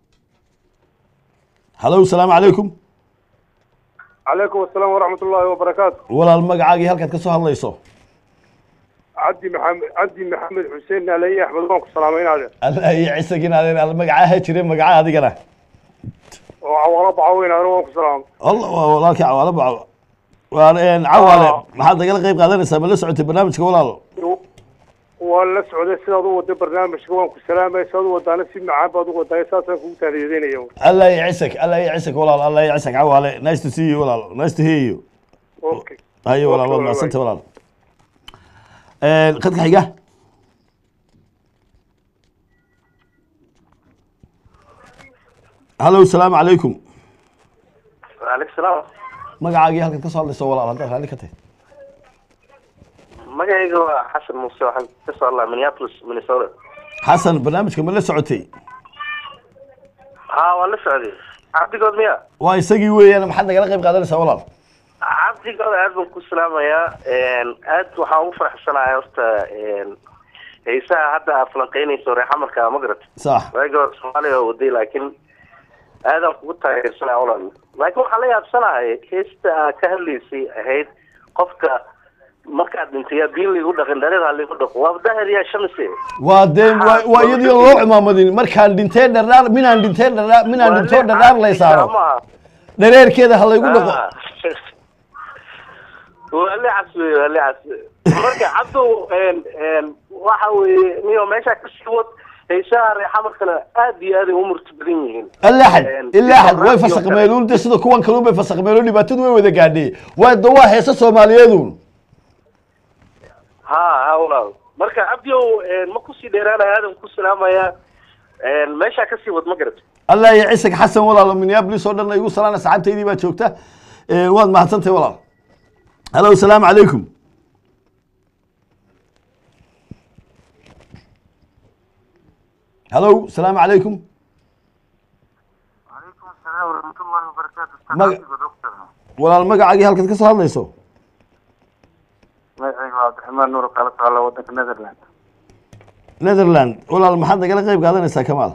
halo salaamu calaykum calaykum asalaam waraxmat ullaahi wabarakaatu walaal magacaagii halkaad ka soo hadlayso cabdi maxamed cabdi maxamed xuseen naalaye axmed waan ku salaamaynaade alla iyo cisagin adeen al magacaha jire magaca adigana oo cawaalo bacaweynaade waan ku salaamay alla waa walaalkii cawaalo baco waa cawaale maxaad nagala qeyb qaadanaysaa ma la socotay barnaamijka walaal waan la socday sidaad u waday barnaamijka waan ku salaamay sidaad u wadaana si macaan baad u wadaay saasaan kugu taaniyadeynaya alla iyo cisag alla iyo cisag walaal alla iyo cisag cawaale nice to see you walaal nice to hear you okay haye walaal waad Okay, mahadsanta walaal khadka xiga halo salaamu calaykum Waalaikum salaam magacaagii halkaad ka soo hadlayso walaal haddaad raalli ka tahay magacayga waa xasan muuse waxaan ka soo hadlaa minneapolis minnesota xasan barnaamijka ma la socotay haa waan la socday cabdigood miya waa isagii weeyaan maxaad nagala qayb qaadanaysaa walaal cabdigood aad baan ku salaamayaa aad waxaan ugu faraxsanahay horta heesaha hadda aad falanqeynayso reexamarka ma garat sax waagi hore soomaaliya waa waday laakiin aadaan kugu taageersanaya olan laakiin waxaan la yaabsanahay heesta aad ka hadlaysay ahayd qofka markaad dhintay yaa biin liigu dhaqin dhareer liigu dhaqo waa dahir yaa shamise waa dee waa waa iyadii loo cimaamadin markaan dhintee dhardhaar minaan dhintee dhardhaar minaan dhintoo dhardhaar lay saaro dhareerkeeda ha laygu dhaqo waa licas wey waa licas marka cabdow waxa weeye niyo meesha kasii wad heesaha reexamarkana aad iyo aad ay u murti badan yihiin ilaaxad ilaaxad way fasaqmeeluun de sida kuwan kaluun bay fasaqmeeluun dhibaatadu way wada gaadhay waa de waa heesa soomaaliyeedun ha ha walaal marka cabdiow ma kusii dheeraanaya aadan ku salaamaya meeshaa kasii wad ma garat allah iyo cisig xasan walaalo minneapolis oo dhan igu salaana saxaabtaydii baa joogta waad mahadsantahay walaal halo asalaamu calaykum halo asalaamu calaykum وعليكم السلام ورحمة الله وبركاته أستاذ مج- عبد دكتور walaal magacaagii halkaad ka soo hadlayso magacayga waa cabdiraxmaan nuur kala socda wadanka netherland netherland walaal maxaad nagala qayb qaadanaysaa kamaal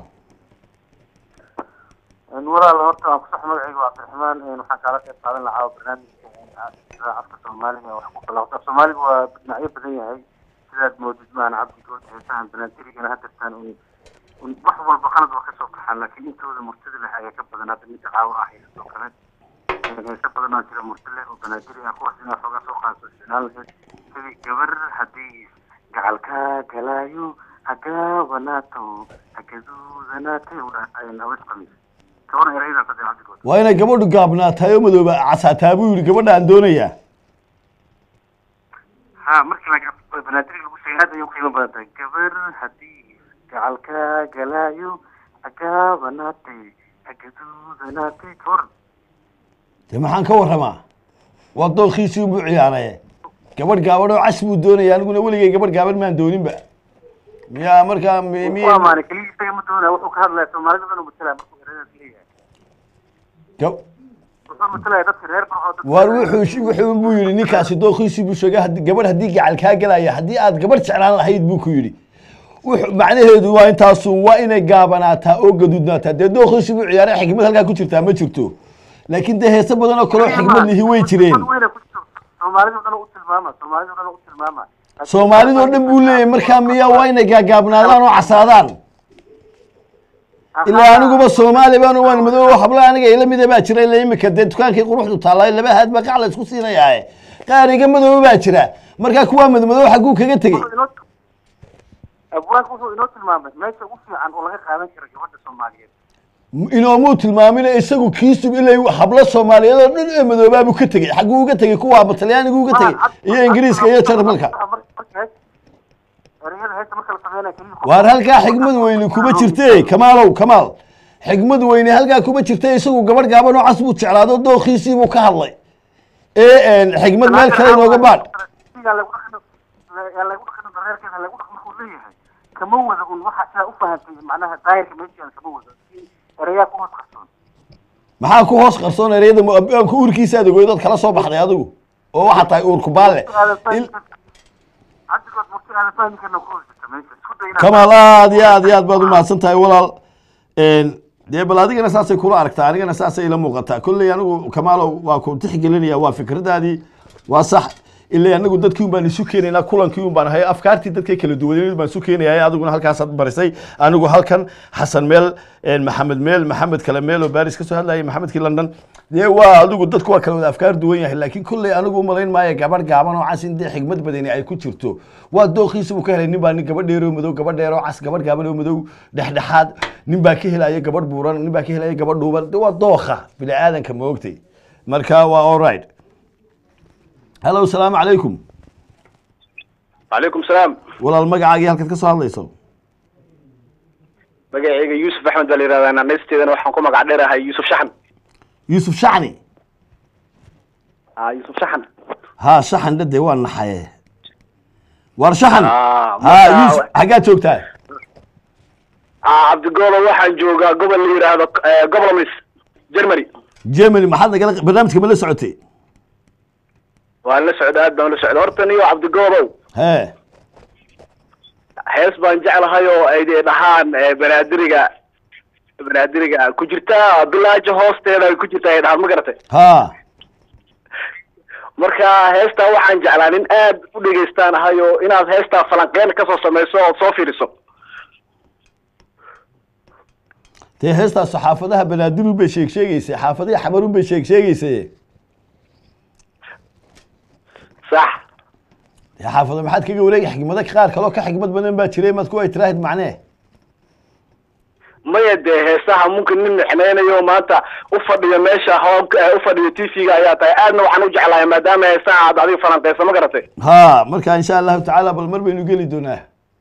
walaal horta waan kusax magacayga waa cabdiraxmaan waxaan kaala qayb qaadan lahaa barnaamijka afka soomaaliga wax ku kala horta soomaaliga waa dhinacyo badan yahay sidaad moodid maahan cabdigood heesahan banaantirigana hadirtaan un un wax walba qalad waa kasoo baxaan laakiin intooda murtida leh ayaa ka badan hadda midda caawa ah iyo sidoo kale heese badan oo jira murti leh oo banaadiri ah kuwaas inaa xoogaa soo qaadso isticmaal lahayd sidii gabar haddii gacalka galaayo hagaabanaato hagaduudanaatay udhaan awees qamis kawana eraydan saddex cabdigood waa inay gabadhu gaabnaatahay oo madooba casaataa buu yidhi gabadha aan doonayaa ha markii laga banaadiriga lagu sheegay aad ayay u qiimo badan tahay gabar haddii gacalka galaayo hagaabanaatay hagaduudanaatay kawaran dee maxaan ka warramaa waa doonkiisii unbuu ciyaaraye gabadh gaaban oo cas buu doonaya aniguna weligay gabadh gaaban maan dooninba miyaa markaa mi- ku miya amaanay keligii isaga ma doonaya wuxuu ka hadlaya soomaalida dhan u matalaya markuu eraydaas leeyahay gab- wuxuu matalaya dadka reer barxoo dadka waar wuxuu shi- wuxuu buu yidhi ninkaasi doonkiisii buu sheegay haddii- gabadh haddii gacal kaa gelaya haddii aad gabadh jeclaan lahayd buu ku yidhi wuxuu macnaheedu waa intaasu waa inay gaabanaataa oo gaduudnaataa dee doonkiisii buu ciyaaray xikmad halkaa ku jirtaa ma jirto laakiin dee heese badan oo kaleo xikmad lihi way jireen weyna ku jirto soomaalida dhan u tilmaama soomaalida dhan u tilmaama soomaalidoo dhan buu leeyahay markaa miyaa waa inay gaagaabnaadaan oo casaadaan ilaa aniguba soomaali baan waan madoobo habla aniga ila mida baa jira ila imika dee dukaankii quruxdu taallaa laba haad baa qac la isku siinayaae qaariga madoobo baa jira markaa kuwaa madmadoobo xagguu kaga tegey abwaanka wuxuu inoo tilmaamay meesha ugu fiican oo laga qaadan karo gabadha soomaaliyeed inoomuu tilmaamina isagu kiisub ilaa hablo soomaaliyeed oo dhan ee madoobaabuu ka tegey xagguu uga tegey kuwaaba talyaanigu uga tegey iyo ingiriiska iyo jarmalka ereyada heesta marka la sameynaya keliya waar halkaa xigmad weyne kuma jirte kamaalow kamaal xigmad weyne halkaa kuma jirte isagu gabadh gaaban oo cas buu jeclaado dookhiisii buu ka hadlay ee xigmad meel kale inooga baadh yaa lagu dhaqan yaa lagu dhaqan dareerkeeda lagu dhaqan markuu leeyahay kama wada un waxa sidaa u fahantay macnaha daayirka meesha kama wada ereyaa ku hoos qarsoon maxaa ku hoos qarsoon ereyada muabaanku uurkiisa aad ogoydad kala soo baxday adigu oo waxaa tahay uurku baalle Il- cabdigood murti aadan fahmi karna ku hoos jirta meesha isku day inaad kamaal aad iyo aad iyo aad baad umahadsan tahay walaal dee bal adigana saasay kula aragtaa anigana saasay ila muuqataa kolley anigu kamaalow waa ku tixgelinaya waa fikradaadii waa sax ilaa anagu dadkii un baan isu keenaynaa kulankii un baan ahay afkaartii dadkay kala duwaneed baan isu keenaya adiguna halkaasaad barisay anigu halkan xasan meel maxamed meel maxamed kale meel oo baris kasoo hadlayay maxamedkii london dee waa adigu dadku waa kala wada afkaar duwan yahay laakiin kolley anigu umalayn maayo gabadh gaaban oo cas in dee xigmad badani ay ku jirto waa dooqiisa buu ka helay nin baa nin gabadh dheer oo madow gabadh dheer oo cas gabadh gaaban oo madow dhexdhexaad nin baa ka helaya gabadh buuran nin baa ka helaya gabadh dhuuban de waa dooqa bini aadanka ma ogtay marka waa all right hello salaamu calaykum calaykum salaam walaal magacaagii halkaad ka soo hadlayso magacayga yuusuf axmed baa la yihahdaa naanaysteedana waxaan ku magac dheerahay yuusuf shaxan yuusuf shacni ah yuusuf shaxan haa shaxan dhade waa naxaye war shaxan Ah, ha marka- yuusuf xaggaad joogtaa ah cabdigoolo waxaan joogaa gobol la yidhaahdo eh, gobolomis germany germany maxaad nagala barnaamijka ma la socotay waan la socda aad baan la socda horta niyo cabdigoolow hee hees baan jeclahay oo ay dee dhahaan eh, banaadiriga banaadiriga ku jirta bilaaja hoosteeda ay ku jirta ay dhahaan ma garatay ha marka heestaa waxaan jeclaa nin aad u dhegaystaan ahay oo inaad heestaa falanqeen kasoo samayso ood soo fiiriso dee heestaas xaafadaha banaadirun bay sheeg sheegeysay xaafadihii xamarun bay sheeg sheegeysay sax dee xaafado maxaad kaga wareegi xikmado qaar kaloo ka xikmad badan baa jiray maad ku ay tiraahid macnee maya dee heesaha mumkin nin nixneynayo maanta u fadhiyo meesha hoob u fadhiyo t v-ga ayaa tahay aadna waxaan u jeclahay maadaama heesaha aad adiga falanqeysa ma garatay ha marka insha allahu tacaala bal mar baynu geli doonaa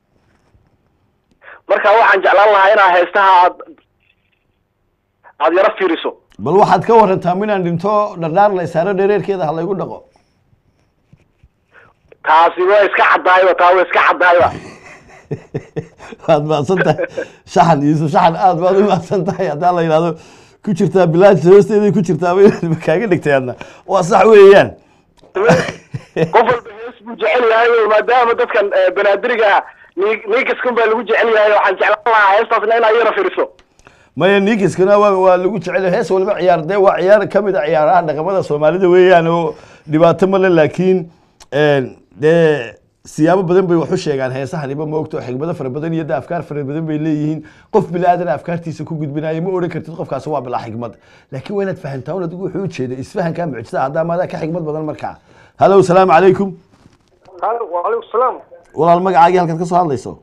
marka waxaan jeclaan lahaa inaa heesaha aad aad yaro fiiriso bal waxaad ka warantaa minaan dhinto dhardhaar la isaaro dhereerkeeda ha laygu dhaqo taasi waa iska caddaayba taa waa iska caddaayba waad mahadsan tahay shaxan yuusuf shaxan aad baad u mahadsan tahay haddaa la yidhahdo ku jirtaa bilaajta hoosteeday ku jirtaa ba kaaga dhigtay adna waa sax weeyaan qof walba hees buu jecel yahay oo maadaama dadkan eh, banaadiriga ah ni- ninkaskan baa lagu jecel yahay waxaan jeclaan lahaa heestaasna inaad yaro fiiriso maya ninkiskana waa waa lagu jecel yahay. hees walba ciyaar dee waa ciyaar ka mid a ciyaaraha dhaqamada soomaalida weeyaan oo dhibaato male laakiin dee siyaabo badan bay wax u sheegaan heesahaniba ma ogto xigmado fara badan iyo de afkaar fara badan bay leeyihiin qof bini aadana afkaartiisa ku gudbinayo ma odhan kartid qofkaasi waa bilaa xigmad laakiin waa inaad fahantaa un adigu wuxuu ujeeda isfahankaa mucjisada haddaa maadaa ka xigmad badan markaa halo salaamu calaykum halo wacalaykum salaam walaal magacaagii halkaad ka soo hadlayso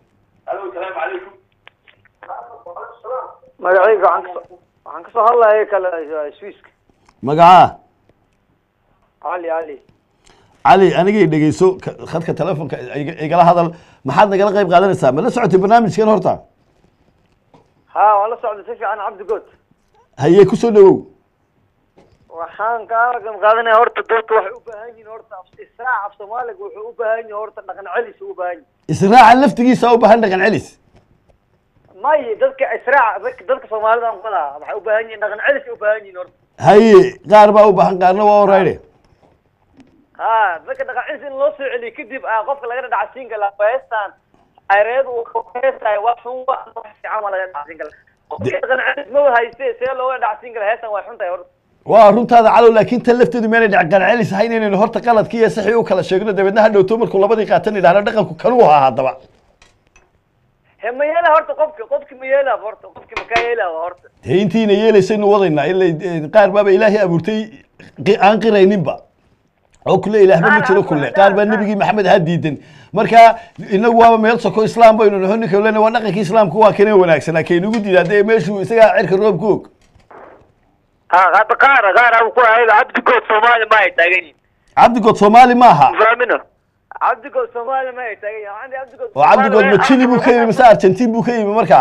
magacayga waxaan kasoo waxaan kasoo hadlaya kale swiiska magacaa cali cali cali anigay dhegeyso ka- khadka telefonka iga- igala hadal maxaad nagala qayb qaadanaysaa ma la socotay barnaamijkan horta ha waan la socday si fiican cabdi good haye kusoo dhawow waxaan kaala qayb qaadanaya horta dadka waxay u baahan yihiin horta af- israac af soomaaliga wuxuu u baahan yahay horta dhaqan celis u baahan yahay israaca laftigiisa u baahan dhaqan celis may dadka israac dadka dadka soomaalida aan qalaha waxay u baahan yihiin dhaqan celis u baahan yihiin horta haye qaar baa u baahan qaarna waa orayde ha dadka dhaqan celis in loo soo celiyo kadib ah qofka laga dhacsiin kala heestan ayreed uu heestaay wax xun wa wax fiican waa laga dhacsiin kala qofka dhaqan celis ma hayste see looga dhacsiin kala heestan way xun tahay horta waa runtaada calow laakiin tan lafteedu meena dhaqan celis ahayn inaynu horta qaladkii iyo saxii u kala sheegno dabeedna ha dhowto markuu labadii qaatan idhahno dhaqanku kanuu ahaa haddaba he ma yeela horta qofka qofki ma yeela horta qofki ma kaa yeela horta dee intiina yeelaysaynu wadaynaa ila qaar baaba ilaahay abuurtay qi- aan qirayninba oo kule ilaahba ma jiro kule qaar baa nebigii maxamed ha diidan marka inagu waaba meel soko islaam baynu naho ninka lena waa dhaqankii islaamku waa kanee wanaagsanaa kaynugu diidaa dee meeshuu isagaa cirka roob ku og ha hadda qaar qaar aan ku ahayd cabdigood soomaali ma ay taagan yihin cabdigood soomaali maaha fahmina cabdigood soomaali ma ay taagan yihin waxaan cabdigood oo cabdigood ma chili buu ka yimi mise argentin buu ka yimi markaa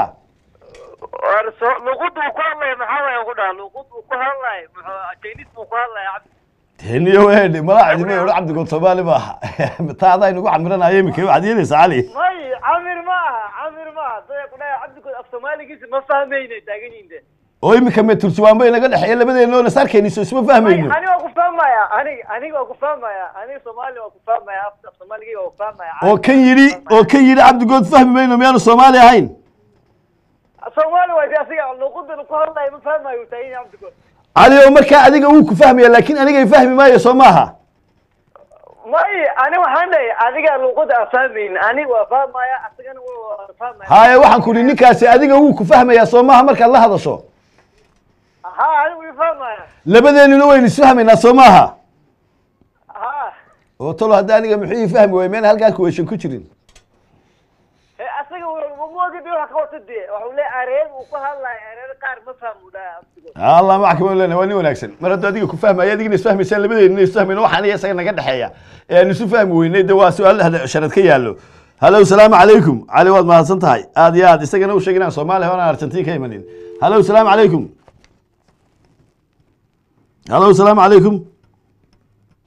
luqud uu ku hadlaya maxaa waaya ku dhaha luqud uu ku hadlaya muxuu chinese buu ku hadlaya cabdi teniyo weedhe malaacdi ma odhan cabdigood soomaali maaha taa adaa inagu camiranayo imika waxaad yeelaysaa cali may camir ma aha camir ma aha daya ku dhahay cabdigood af soomaaligiisa ma fahmayna taagan yihin de oo imika me turjumaan bay naga dhexeeya labadeena oo nasarkeenisa isma fahmayno aniga waa ku fahmaya aniga aniga waa ku fahmaya aniga soomaali waa ku fahmaya af af soomaaligayga waa ku fahmaya oo kan yidhi oo kan yidhi cabdigood fahmi mayno miyaanu soomaali ahayn soomaali waa de asiga luqadan ku hadlaya ma fahmayo uu taagan yahay cabdigood cali oo markaa adiga wuu ku fahmaya laakiin anigay fahmi maayo soo maaha may ani waxaan leeyahay adiga luqada aan fahmaynin aniga waa fahmaya asagana waa fahmaya haye waxaan ku idhi ninkaasi adiga wuu ku fahmayaa soo maaha markaad la hadasho ha aniga wii fahmaya labadeenuna waynu isfahmaynaa soo maaha ha oo talo hadda aniga muxuu ii fahmi waay meena halkaa kuweeshan ku jirin he asaga mamoogid wax ka wata dee waxuu leeyahay areer uu ku hadlaya areer qaar ma fahmu dhaha cabdigood allah maxkama lena waa nin wanaagsan mar hadduu adiga ku fahmaya adigina isfahmaysaan labadeena isfahmayno waxaan iyo isaga naga dhexeeya ee aan isu fahmi weynay de waa su-aal hada- sharad ka yaallo halo salaamu calaykum cali waad mahadsan tahay aad iyo aad isagana u sheeg inaan soomaaliya oonaan argentin ka imanin halo salaamu calaykum halo salaamu calaykum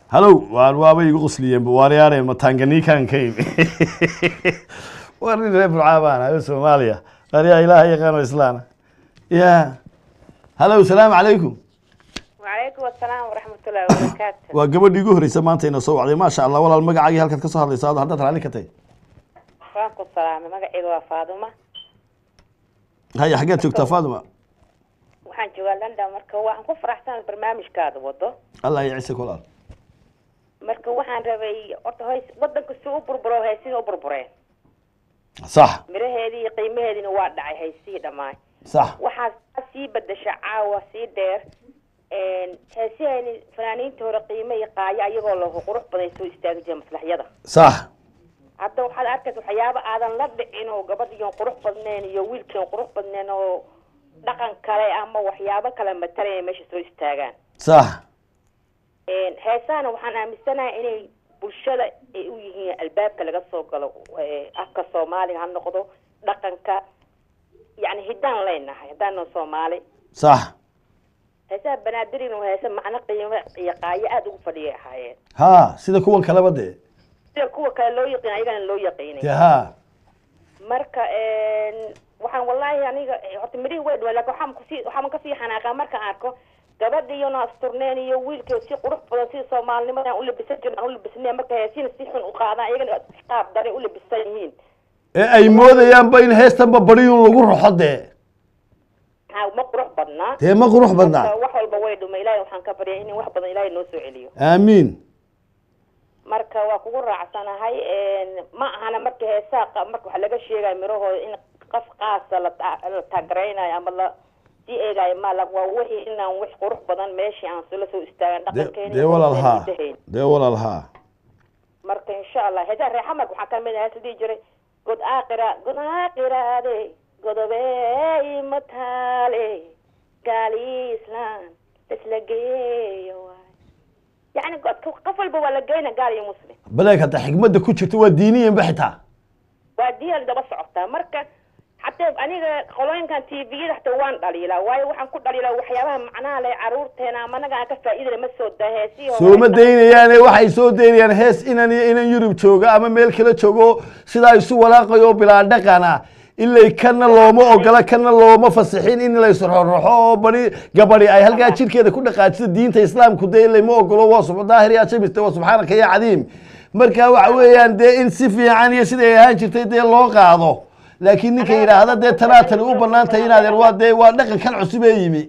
halow waan waaba igu qusliyeen buwaariyaane matanganiikan ka imi war nin reer burcaa baan ayo soomaaliya qaryaa ilaaha yaqaano islaana ya halow salaamu calaykum وعليكم السلام ورحمة الله وبركاته waa gabadhii igu horreysay maanta ina soo wacday maasha allah walaal magacaagii halkaad ka soo hadlaysa ado haddaad raalli ka tahay وانكم السلام مقعيga waa فاطمة haya xaggeed joogtaa faadima waxaan joogaa London marka waxaan ku faraxsan barnaamijkaada wado allah ya ciise walaal marka waxaan rabay horta hoys wadanka si u burburo haysiin u burbureen sax miraheedii iyo qiimaheediina waa dhacay haysihii dhammaan sax waxaa sii bedesha caawa sii dheer heesihayni fanaaniinta hore qiime iyo qaayo ayagoo lahu qurux badan soo istaagi jira maslaxyada sax hadda waxaad arkaysa waxyaaba aadan la dhicin oo gabadhiyon qurux badnayn iyo wiilkion qurux badnayn oo dhaqan kale ama waxyaabo kale matalaya meesha soo istaagaan sax heesahana waxaan aaminsanahay inay bulshada ay u yihiin albaabka laga soo galo eh, afka soomaaliga ha noqdo dhaqanka yani hiddaan leenahay haddaana soomaali sax heesaha banaadirina waa heese macno qiimo iyo qaayo aada ugu fadhiyay ahaayeen ha sida kuwan kaleba dee sida kuwa kale loo yaqiin ayagana loo yaqiinay dee ha marka waxaan wallahi aniga horta midhihi way dhawaa lakin waxaan kusii waxaan kasii xanaaqaa markaan arko gabadhiiyona asturneen iyo wiilkii si qurux badan sida soomaalinimada aan u labisan jirin aan u labisneen marka heesina si xun u qaadaan ayagana qaab daray u labisan yihiin ee ay moodayaanba in heestanba bariyun lagu roxo dee ha ma qurux badnaa dee ma qurux badnaa Marka wax walba way dhuma ilaahay waxaan ka baryaa in wax badan ilaahay noo soo celiyo aamiin marka waa kugu raacsanahay ma ahana marka heesaa qa- marka waxa laga sheegaya mirahooda in qof qaasa la ta- la taageeraynayo ama la sii eegayo ma la waa wixii inaan wax qurux badan meeshii aan sula soo istaagan dee dhaqankeena dee iyo walaal haa hidaheena. dee walaal haa marka insha allah heesaa reexa marka waxaa ka mid ah heesa dhihi jiray god aaqira god aaqiraade godobey mataale gaali islaan isla geeyo waay yacni godka qof walba waa la geyna gaal iyo muslim baleeg hadda xikmadda ku jirta waa diiniyanba xitaa waa diyaal daba socotaa marka xataa aniga qolooyinkan tviyada xataa waan dhaliilaa waayo waxaan ku dhaliilaa waxyaabaha macnaha leh caruurteena ama anaga aan ka faa'iidana ma soo daa heesihii hore sooma daynayaane waxay soo daynayaan hees inan iyo inan yurub jooga ama meel kala joogo sidaa isu walaaqayo bilaa dhaqana ilay kana looma ogola kana looma fasixin in la isroxroxo oo bari gabadhi ay halkaa jirkeeda ku dhaqaajiso diinta islaamku dee ilay ma ogolo waa sub daahir yaa jamiste waa subxaanaka ya cadiim marka waxa weeyaan dee in si fiican iyo siday ahaan jirtay dee loo qaado laakiin ninka yidhaahda dee tanaa tani u banaan tahay inaad waa dee waa dhaqankan cusub ee yimi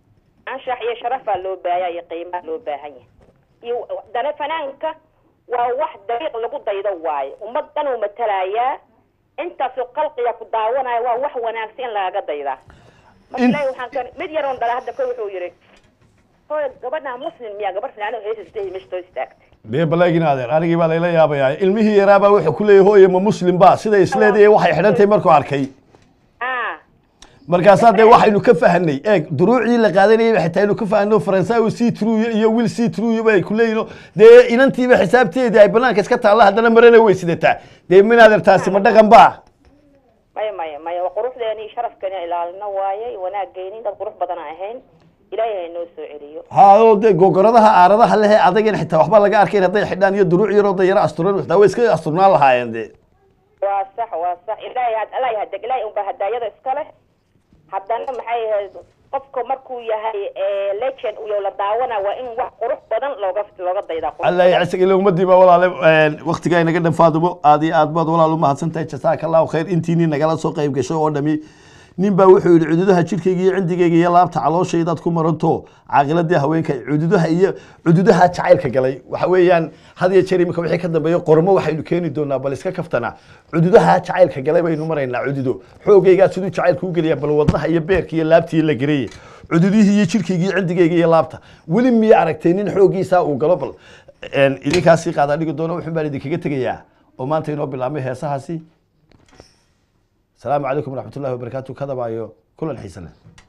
anshax iyo sharafaa loo baahaya iyo qiimaa loo baahan yahay iyo dana fanaanka waa wax dariiq lagu daydo waaye ummad dhan uu matalayaa intaasoo qalqiga ku daawanaya waa wax wanaagsan in lagaga daydaa marka In- ilaahi waxaan ka mid yaroon dhala hadda ko wuxuu yidhi hooy gabadha muslim miyaa gabar filaano heesasdehi meesha soo istaagtay dee balaagin adeer anigii baa layla yaabayaa ilmihii yaraabaa wuxuu ku leeyahay hooye ma muslim ba sida isleedaya waxay xidhantahay markuu arkay ah markaasaa dee waxaynu ka fahanay eeg duruucii la qaadanayay xitaa aynu ka fahano faransawi c truy iyo wil c truy bay ku leeyihin dee inantiiba xisaabteedii ay banaanka iska taalla haddana marana way sidataa dee min adeer taasi ma dhaqan ba maya maya maya waa quruxdeeni iyo sharafkeeni ilaalino waaye wanaaggeeni dad qurux badan aan ahayn ilaahay ha noo soo celiyo haadoo dee gogoradaha aaradaha lehe adagan xitaa waxba laga arkayn hadday xidhaan iyo duruuc yaroo dayaro asturan xitaa way iska asturnaan lahaayeen dee waa sax waa sax ilaahay had ilaahay hadeg ilaahay unbaa hadaayada iska leh haddana maxay ahayd qofka markuu yahay eh, legend iyo la daawana waa in wax qurux badan looga looga daydaa qurux alla badan. yacsiga ila ummadii baa walaale waktigaa inaga dhan faadumo aad iyo aad baad walaal u mahadsan tahay jasaaka allahu khayr intiinii nagala soo qayb gashay oo dhami nin baa wuxuu yidhi cududaha jirkayga iyo cindigayga iyo laabta calooshaydaad ku maranto caaqiladii haweenka cududaha iyo cududaha jacaylka galay waxa weeyaan had iyo jeer imika wixii ka dambeeya qormo waxaynu keeni doonaa bal iska kaftana cududaha jacaylka galay baynu maraynaa cududo xoogaygaa siduu jacaylka u geliyaa bal wadnaha iyo beerka iyo laabtii la gareeye cududihii iyo jirkayga iyo cindigayga iyo laabta weli miya aragtay nin xoogiisaa uu galo bal een, idinkaasii qaadaa dhigi doona wuxun baan idinkaga tegayaa oo maanta inoo bilaabmay heesahaasi السلام عليكم ورحمة الله وبركاته كذا بايو كل الحسنة